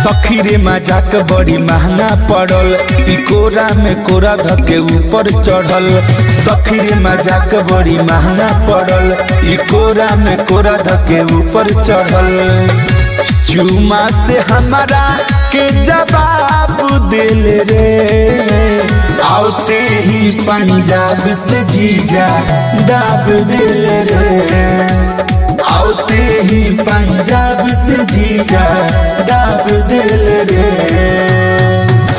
सखी रे मजाक बड़ी महंगा पड़ल ई कोरा में कोरा धके ऊपर चढ़ल सखी रे मजाक बड़ी महंगा पड़ल ई कोरा में कोरा धके ऊपर चढ़ल चुमा से हमारा के जवाब दिल रे आउते ही पंजाब से जीजा दाब दिल रे आउते ही पंजाब से जीजा दाब दिल रे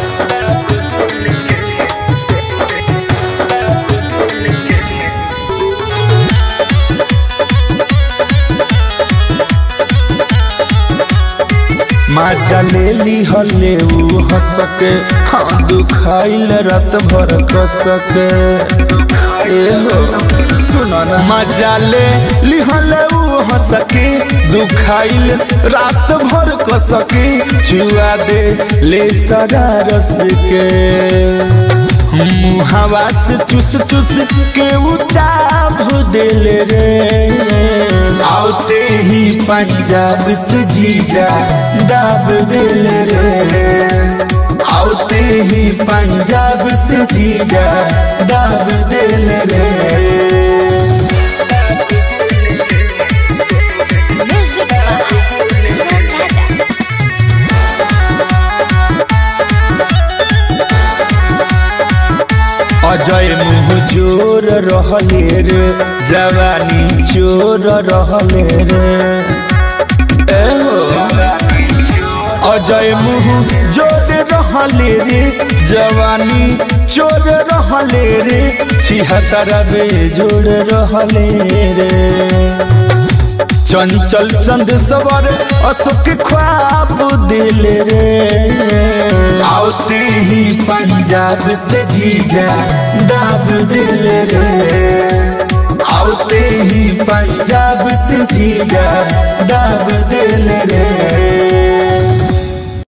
माजा ले ली हले ऊ हंसके हाँ दुखाइल रात भर कसके ए हो सुनो ना मजा ले ली हले ऊ हंसके दुखाइल रात भर कसके छुआ दे ले सरा रस के मुहावा से चुस चुस के उचाभ दिल रे आउते ही पंजाब से जीजा दाब दिल रे आउते ही पंजाब से जीजा दाब दिल रे Music by Sinan Raja. Ajay मुँह जोर रहले रे जवानी चोर रहले रे ए हो अजय मुँह जोर रहले रे जवानी चोर रहले रे छिहत्तर बेजोड़ रहले रे चंचल चंद सवर अशोक ख्वाब दिल रे आउते ही पंजाब से जीजा दाब दिल रे आउते ही पंजाब से जीजा दाब दिल रे